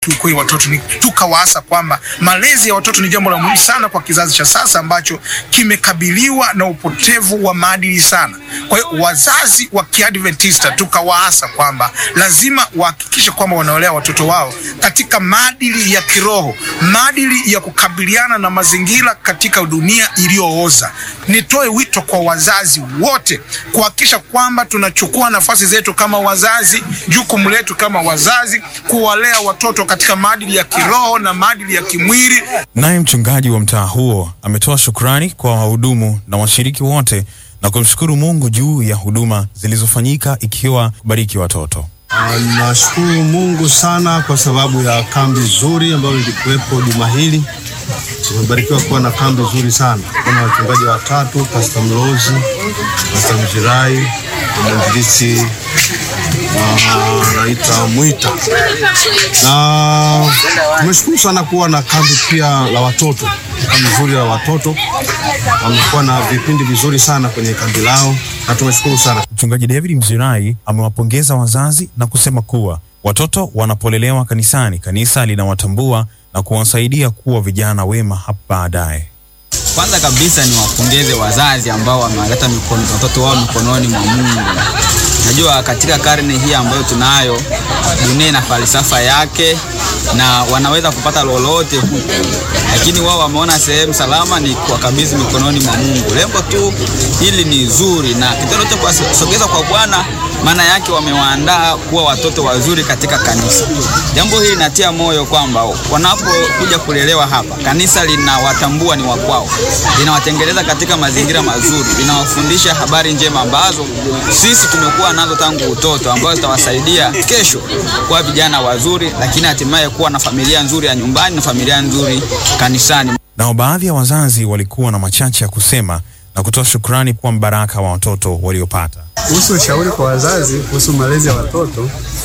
kiukweli watoto ni tukawaasa kwamba malezi ya watoto ni jambo la muhimu sana kwa kizazi cha sasa ambacho kimekabiliwa na upotevu wa maadili sana. Kwa hiyo wazazi wa Kiadventista tukawaasa kwamba lazima wahakikishe kwamba wanaolea watoto wao katika maadili ya kiroho, maadili ya kukabiliana na mazingira katika dunia iliyooza. Nitoe wito kwa wazazi wote kuhakikisha kwamba tunachukua nafasi zetu kama wazazi, jukumu letu kama wazazi kuwalea watoto katika maadili ya kiroho na maadili ya kimwili. Naye mchungaji wa mtaa huo ametoa shukrani kwa wahudumu na washiriki wote na kumshukuru Mungu juu ya huduma zilizofanyika ikiwa kubariki watoto. Nashukuru Mungu sana kwa sababu ya kambi nzuri ambayo ilikuwepo juma hili. Tumebarikiwa kuwa na kambi nzuri sana. Kuna wachungaji watatu, Pastor Mlozi, Pastor Mjirai na mwinjilisi anaita Mwita, na tumeshukuru sana kuwa na kambi pia la watoto, kambi nzuri la watoto. Wamekuwa na vipindi vizuri sana kwenye kambi lao na tumeshukuru sana. Mchungaji David Mzirai amewapongeza wazazi na kusema kuwa watoto wanapolelewa kanisani, kanisa linawatambua na kuwasaidia kuwa vijana wema hapo baadaye. Kwanza kabisa ni wapongeze wazazi ambao wamewaleta mikono watoto wao mikononi mwa Mungu. Najua katika karne hii ambayo tunayo, dunia ina falsafa yake na wanaweza kupata lolote huku, lakini wao wameona sehemu salama ni kuwakabidhi mikononi mwa Mungu. Lengo tu hili ni zuri, na kitendo cha kuwasogeza kwa Bwana, maana yake wamewaandaa kuwa watoto wazuri katika kanisa. Jambo hili linatia moyo kwamba wanapokuja kulelewa hapa, kanisa linawatambua ni wakwao, linawatengeneza katika mazingira mazuri, linawafundisha habari njema ambazo sisi tumekuwa nazo tangu utoto, ambazo zitawasaidia kesho kuwa vijana wazuri, lakini hatimaye kuwa na familia nzuri ya nyumbani na familia nzuri kanisani. Nao baadhi ya wazazi walikuwa na machache ya kusema na kutoa shukrani kwa mbaraka wa watoto waliopata. Kuhusu ushauri kwa wazazi kuhusu malezi ya watoto,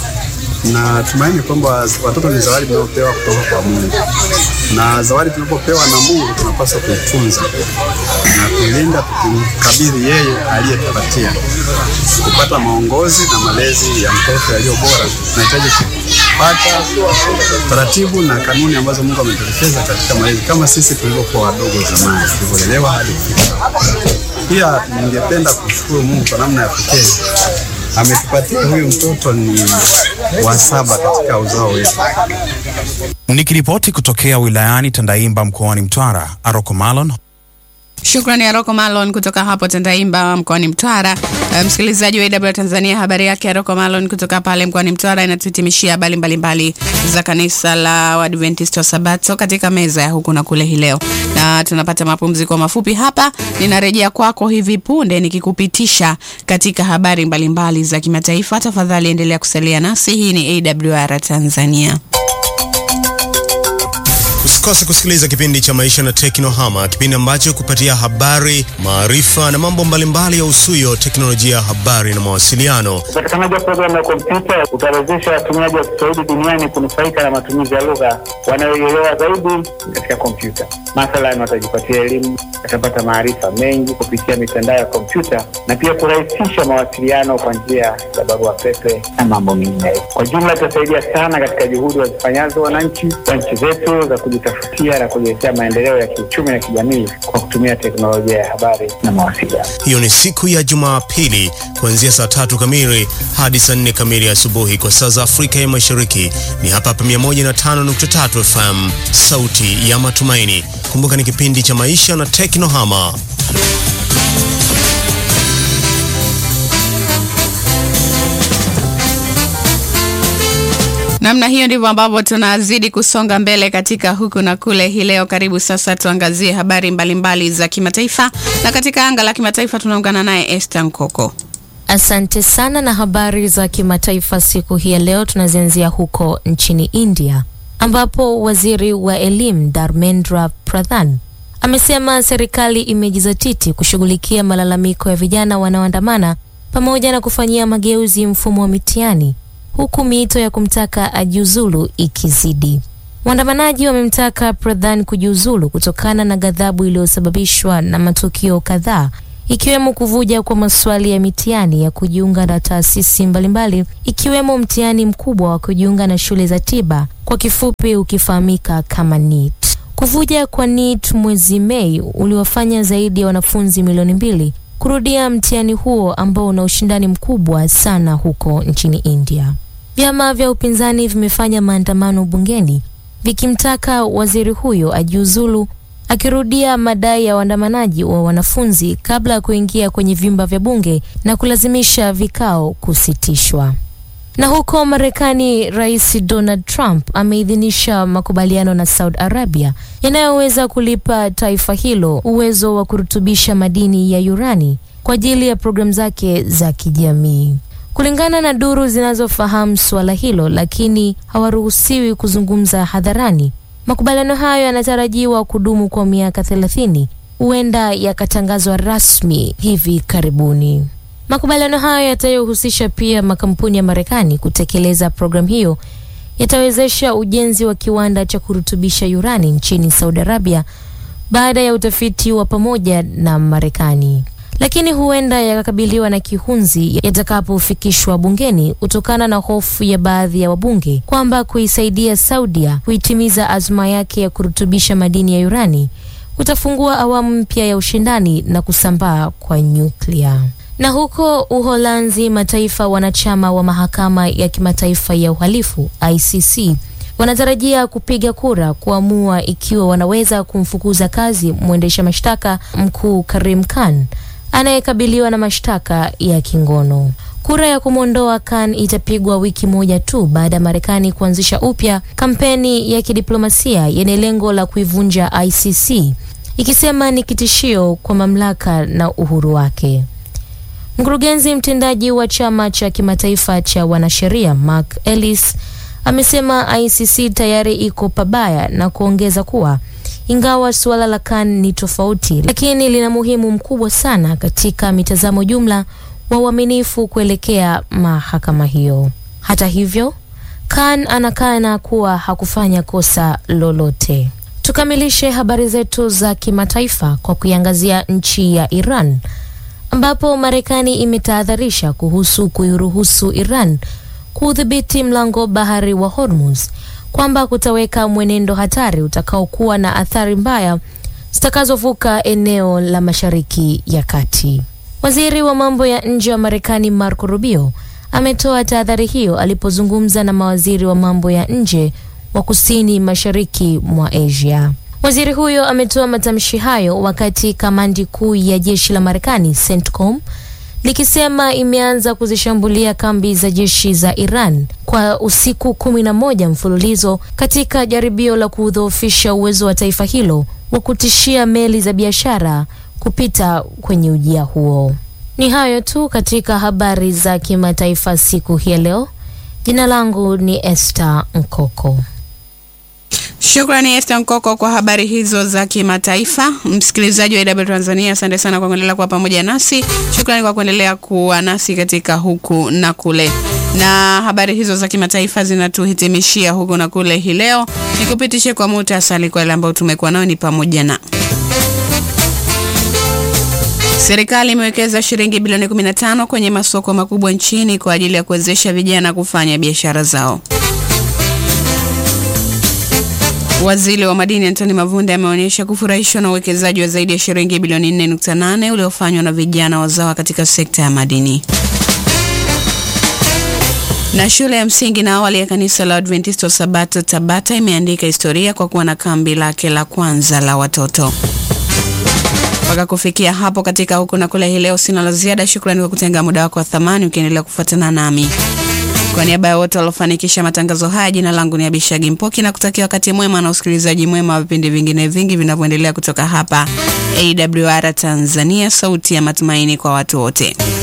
na tumaini kwamba watoto ni zawadi tunayopewa kutoka kwa Mungu, na zawadi tunapopewa na Mungu tunapaswa kuitunza na kuilinda, tukimkabidhi yeye aliyetupatia. Kupata maongozi na malezi ya mtoto yaliyo bora, tunahitaji kupata taratibu na kanuni ambazo Mungu ametuelekeza katika malezi, kama sisi tulivyokuwa wadogo zamani, tulivyolelewa hadi kufika. Pia ningependa kushukuru Mungu kwa namna ya pekee ametupatia huyu mtoto ni wa saba katika uzao wetu. Nikiripoti kutokea wilayani Tandaimba mkoani Mtwara, Aroko Malon. Shukrani Aroko Malon kutoka hapo Tandaimba mkoani Mtwara. Uh, msikilizaji wa AW Tanzania, habari yake Aroko Malon kutoka pale mkoani Mtwara inatuhitimishia habari mbalimbali za kanisa la Waadventista wa Sabato katika meza ya huku na kule hii leo, na tunapata mapumziko mafupi hapa. Ninarejea kwako hivi punde nikikupitisha katika habari mbalimbali za kimataifa. Tafadhali endelea kusalia nasi. Hii ni AWR Tanzania. Usikose kusikiliza kipindi cha Maisha na Teknohama, kipindi ambacho kupatia habari, maarifa na mambo mbalimbali ya usuyo teknolojia ya habari na mawasiliano. Upatikanaji wa programu ya kompyuta utawezesha watumiaji wa Kiswahili duniani kunufaika na matumizi ya lugha wanayoielewa zaidi katika kompyuta. Mathalan, watajipatia elimu, watapata maarifa mengi kupitia mitandao ya kompyuta na pia kurahisisha mawasiliano kwa njia ya barua pepe na mambo mengineyo. Kwa jumla, itasaidia sana katika juhudi wazifanyazo wananchi wa nchi zetu za kujitafutia na kujiletea maendeleo ya kiuchumi na kijamii kwa kutumia teknolojia ya habari na mawasiliano. Hiyo ni siku ya Jumapili kuanzia saa tatu kamili hadi saa nne kamili asubuhi kwa saa za Afrika ya Mashariki. Ni hapa hapa 105.3 FM, sauti ya matumaini. Kumbuka ni kipindi cha maisha na teknohama. Namna hiyo ndivyo ambavyo tunazidi kusonga mbele katika huku na kule hii leo. Karibu sasa tuangazie habari mbalimbali mbali za kimataifa, na katika anga la kimataifa tunaungana naye Esther Nkoko. Asante sana. Na habari za kimataifa siku hii ya leo tunazianzia huko nchini India ambapo waziri wa elimu Dharmendra Pradhan amesema serikali imejizatiti kushughulikia malalamiko ya vijana wanaoandamana pamoja na kufanyia mageuzi mfumo wa mitihani huku miito ya kumtaka ajiuzulu ikizidi. Waandamanaji wamemtaka Pradhan kujiuzulu kutokana na ghadhabu iliyosababishwa na matukio kadhaa ikiwemo kuvuja kwa maswali ya mitihani ya kujiunga na taasisi mbalimbali ikiwemo mtihani mkubwa wa kujiunga na shule za tiba kwa kifupi ukifahamika kama NEET. Kuvuja kwa NEET mwezi Mei uliwafanya zaidi ya wanafunzi milioni mbili kurudia mtihani huo ambao una ushindani mkubwa sana huko nchini India. Vyama vya upinzani vimefanya maandamano bungeni vikimtaka waziri huyo ajiuzulu, akirudia madai ya waandamanaji wa wanafunzi kabla ya kuingia kwenye vyumba vya bunge na kulazimisha vikao kusitishwa. Na huko Marekani, Rais Donald Trump ameidhinisha makubaliano na Saudi Arabia yanayoweza kulipa taifa hilo uwezo wa kurutubisha madini ya urani kwa ajili ya programu zake za kijamii. Kulingana na duru zinazofahamu suala hilo, lakini hawaruhusiwi kuzungumza hadharani. Makubaliano hayo yanatarajiwa kudumu kwa miaka 30, huenda yakatangazwa rasmi hivi karibuni. Makubaliano hayo yatayohusisha pia makampuni ya Marekani kutekeleza programu hiyo yatawezesha ujenzi wa kiwanda cha kurutubisha urani nchini Saudi Arabia baada ya utafiti wa pamoja na Marekani, lakini huenda yakakabiliwa na kihunzi yatakapofikishwa bungeni kutokana na hofu ya baadhi ya wabunge kwamba kuisaidia Saudia kuitimiza azma yake ya kurutubisha madini ya urani kutafungua awamu mpya ya ushindani na kusambaa kwa nyuklia. Na huko Uholanzi, mataifa wanachama wa mahakama ya kimataifa ya uhalifu ICC wanatarajia kupiga kura kuamua ikiwa wanaweza kumfukuza kazi mwendesha mashtaka mkuu Karim Khan anayekabiliwa na mashtaka ya kingono. Kura ya kumwondoa Khan itapigwa wiki moja tu baada ya Marekani kuanzisha upya kampeni ya kidiplomasia yenye lengo la kuivunja ICC, ikisema ni kitishio kwa mamlaka na uhuru wake. Mkurugenzi mtendaji wa chama cha kimataifa cha wanasheria Mark Ellis amesema ICC tayari iko pabaya na kuongeza kuwa ingawa suala la Khan ni tofauti, lakini lina muhimu mkubwa sana katika mitazamo jumla wa uaminifu kuelekea mahakama hiyo. Hata hivyo, Khan anakana kuwa hakufanya kosa lolote. Tukamilishe habari zetu za kimataifa kwa kuiangazia nchi ya Iran ambapo Marekani imetahadharisha kuhusu kuiruhusu Iran kuudhibiti mlango bahari wa Hormuz kwamba kutaweka mwenendo hatari utakaokuwa na athari mbaya zitakazovuka eneo la Mashariki ya Kati. Waziri wa mambo ya nje wa Marekani Marco Rubio ametoa tahadhari hiyo alipozungumza na mawaziri wa mambo ya nje wa kusini mashariki mwa Asia. Waziri huyo ametoa matamshi hayo wakati kamandi kuu ya jeshi la Marekani CENTCOM likisema imeanza kuzishambulia kambi za jeshi za Iran kwa usiku kumi na moja mfululizo katika jaribio la kudhoofisha uwezo wa taifa hilo wa kutishia meli za biashara kupita kwenye ujia huo. Ni hayo tu katika habari za kimataifa siku hii ya leo. Jina langu ni Esther Nkoko. Shukrani Esther Nkoko kwa habari hizo za kimataifa. Msikilizaji wa AW Tanzania, asante sana kwa kuendelea kuwa pamoja nasi. Shukrani kwa kuendelea kuwa nasi katika huku na kule, na habari hizo za kimataifa zinatuhitimishia huku na kule hii leo. Nikupitishe kwa muhtasari kwa yale ambayo tumekuwa nayo ni pamoja na Serikali imewekeza shilingi bilioni 15 kwenye masoko makubwa nchini kwa ajili ya kuwezesha vijana kufanya biashara zao. Waziri wa madini Antoni Mavunde ameonyesha kufurahishwa na uwekezaji wa zaidi ya shilingi bilioni 4.8 uliofanywa na vijana wazawa katika sekta ya madini. Na shule ya msingi na awali ya kanisa la Adventista wa Sabato Tabata imeandika historia kwa kuwa na kambi lake la kwanza la watoto. Mpaka kufikia hapo katika huku na kule hii leo, sina la ziada. Shukrani kwa kutenga muda wako wa thamani ukiendelea kufuatana nami. Kwa niaba ya wote waliofanikisha matangazo haya, jina langu ni Abishagi Mpoki na kutakia wakati mwema na usikilizaji mwema wa vipindi vingine vingi vinavyoendelea kutoka hapa AWR Tanzania, sauti ya matumaini kwa watu wote.